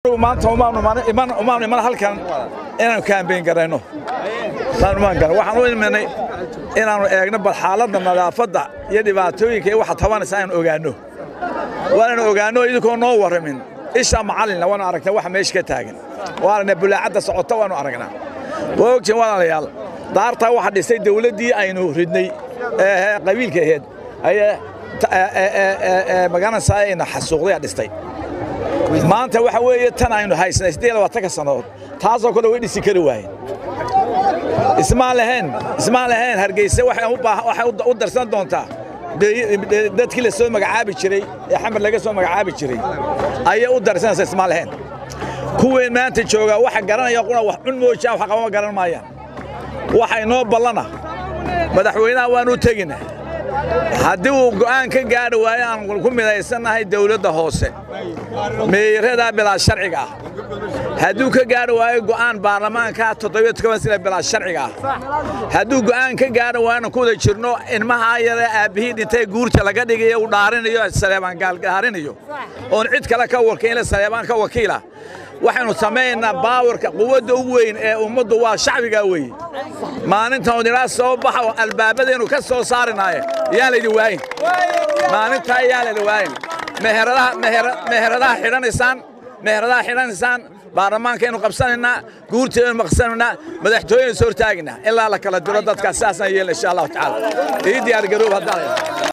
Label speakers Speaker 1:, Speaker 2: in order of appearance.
Speaker 1: maanta umaanu iman halkan inaanu kaambeyn garayno waxaan u imanay inaannu eegno bal xaaladda nadaafadda iyo dhibaatooyinka iyo waxa tabanaysa inaanu ogaanno waananu ogaanno idinkoo noo warramin isha macallinna waanu aragnaa waxa meesha ka taagan waanana bulaacadda socota waanu aragnaa waa ogtiin walaalayaal daartaa waxa dhisay dawladdii aynu ridnay ee qabiilka aheed ayee magaranaysaa ayna xasuuqday dhistay maanta waxa weeye tan aynu haysanay siddeed labaatanka sannadood taasoo kale way dhisi kari waayeen ismaan lahayn ismaan lahayn hargeysa waxay u darsan doontaa dadkii la soo magacaabi jiray ee xamar laga soo magacaabi jiray ayay u darsanaysa ismaan lahayn kuween maanta joogaa waxa garanaya quna wax cun moojaan wax qabama garan maayaan waxa inoo ballana madaxweynaha waanu tegina haddii uu go'aan ka gaadhi waayo aan ku midaysannahay dawladda hoose meeyaradaa bilaa sharciga ah hadduu ka gaadhi waayo go'aan baarlamaanka toddobiyo toban sina bilaa sharciga ah hadduu go'aan ka gaadhi waayo ku wada jirno ilmahaa yare aabbihii dhintay guurta laga dhigayo uu dhaarinayo saleebaan gaalgaarinayo oon cid kale ka wakiila saleebaan ka wakiila waxaynu samaynaynaa baawarka quwadda ugu weyn ee ummaddu waa shacbigaa weeye maalintan odinaa soo baxa oo albaabadeennu ka soo saarinaaye yaan laydin waayin maalintaa yaan laydin waayin meheradaha xidhanaysaan meheradaha xidhanaysaan baarlamaankaynu qabsanaynaa guurteedaynu maqsanaynaa madaxtooyaynu soo hortaagaynaa ilaa la kala diro dadkaas sidaasaan yeelna insha allahu tacaala ii diyaar garoob haddaan